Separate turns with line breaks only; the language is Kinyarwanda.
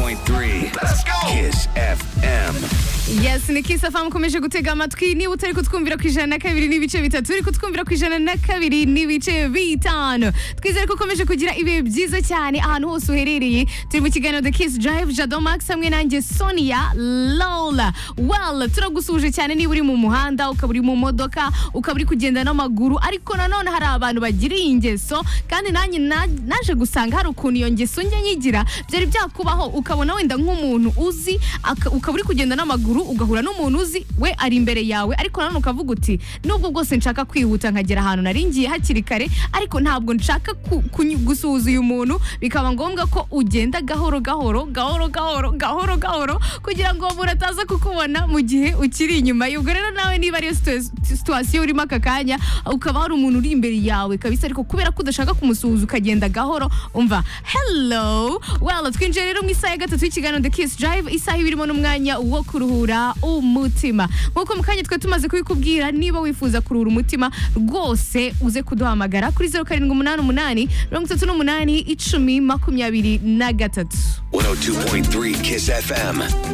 102.3 Kiss FM
yasiniki safa mukomeje gutega amatwi niba utari kutwumvira ku ijana na kabiri n'ibice bitatu uri kutwumvira ku ijana na kabiri n'ibice bitanu twizere ko ukomeje kugira ibihe byiza cyane ahantu hose uherereye turi mu kiganiro the kiss drive jado max hamwe nanjye sonia lola well turagusuhuje cyane niba uri mu muhanda ukaba uri mu modoka ukaba uri kugenda n'amaguru ariko nanone hari abantu bagira iyi ngeso kandi nanjye na- naje gusanga hari ukuntu iyo ngeso njya nyigira byari byakubaho ukabona wenda nk'umuntu uzi aka- ukaba uri kugenda n'amaguru ugahura n'umuntu uzi we ari imbere yawe ariko nanone ukavuga uti nubwo bwose nshaka kwihuta nkagera ahantu nari ngiye hakiri kare ariko ntabwo nshaka ku- kunyu- gusuhuza uyu muntu bikaba ngombwa ko ugenda gahoro gahoro gahoro gahoro gahoro gahoro kugira ngo uwo muntu ataza kukubona mu gihe ukiri inyuma ye. ubwo rero nawe niba ariyo situa- situwasiyo urimo aka kanya ukaba hari umuntu uri imbere yawe kabisa ariko kubera ko udashaka kumusuhuza ukagenda gahoro umva hello well twinjiye rero mu isaha ya gatatu y'ikiganiro the kiss drive isaha iba irimo n'umwanya wo kuruhura umutima nk'uko mu kanya twe tumaze kubikubwira niba wifuza kuruhura umutima rwose uze kuduhamagara kuri zeru karindwi umunani umunani mirongo itatu n'umunani icumi makumyabiri na gatatu
102.3 Kiss FM